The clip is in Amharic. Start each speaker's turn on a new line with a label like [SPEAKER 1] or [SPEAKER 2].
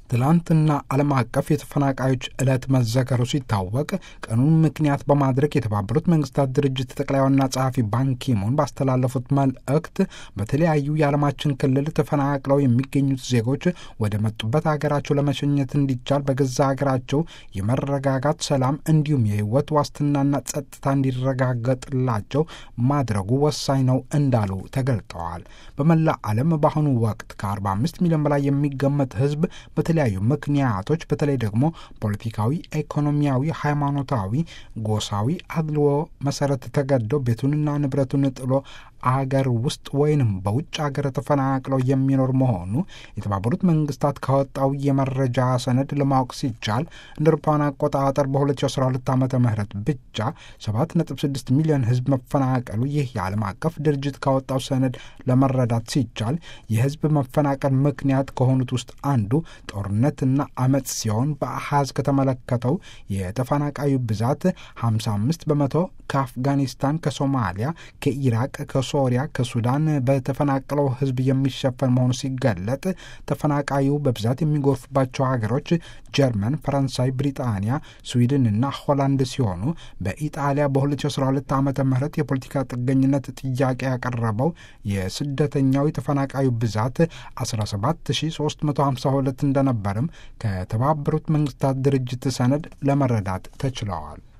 [SPEAKER 1] ትላንትና ዓለም አቀፍ የተፈናቃዮች ዕለት መዘከሩ ሲታወቅ ቀኑን ምክንያት በማድረግ የተባበሩት መንግስታት ድርጅት ጠቅላይ ዋና ጸሐፊ ባንኪሙን ባስተላለፉት መልእክት በተለያዩ የዓለማችን ክልል ተፈናቅለው የሚገኙት ዜጎች ወደ መጡበት ሀገራቸው ለመሸኘት እንዲቻል በገዛ ሀገራቸው የመረጋጋት ሰላም፣ እንዲሁም የህይወት ዋስትናና ጸጥታ እንዲረጋገጥላቸው ማድረጉ ወሳኝ ነው እንዳሉ ተገልጠዋል። በመላ ዓለም በአሁኑ ወቅት ከ45 ሚሊዮን በላይ የሚገመት ህዝብ በተለያዩ ምክንያቶች በተለይ ደግሞ ፖለቲካዊ፣ ኢኮኖሚያዊ፣ ሃይማኖታዊ፣ ጎሳዊ አድልዎ መሰረት ተገደው ቤቱንና ንብረቱን ጥሎ አገር ውስጥ ወይንም በውጭ ሀገር ተፈናቅለው የሚኖር መሆኑ የተባበሩት መንግስታት ካወጣው የመረጃ ሰነድ ለማወቅ ሲቻል እንደ አውሮፓውያን አቆጣጠር በ2012 ዓ ም ብቻ 7.6 ሚሊዮን ህዝብ መፈናቀሉ ይህ የዓለም አቀፍ ድርጅት ካወጣው ሰነድ ለመረዳት ሲቻል የህዝብ መፈናቀል ምክንያት ከሆኑት ውስጥ አንዱ ጦርነትና አመፅ ሲሆን በአሃዝ ከተመለከተው የተፈናቃዩ ብዛት 55 በመቶ ከአፍጋኒስታን፣ ከሶማሊያ፣ ከኢራቅ፣ ከሶሪያ፣ ከሱዳን በተፈናቀለው ህዝብ የሚሸፈን መሆኑ ሲገለጥ ተፈናቃዩ በብዛት የሚጎርፍባቸው ሀገሮች ጀርመን፣ ፈረንሳይ፣ ብሪጣንያ፣ ስዊድን እና ሆላንድ ሲሆኑ በኢጣሊያ በ2012 ዓ ም የፖለቲካ ጥገኝነት ጥያቄ ያቀረበው የስደተኛው የተፈናቃዩ ብዛት 17352 እንደነበርም ከተባበሩት መንግስታት ድርጅት ሰነድ ለመረዳት ተችለዋል።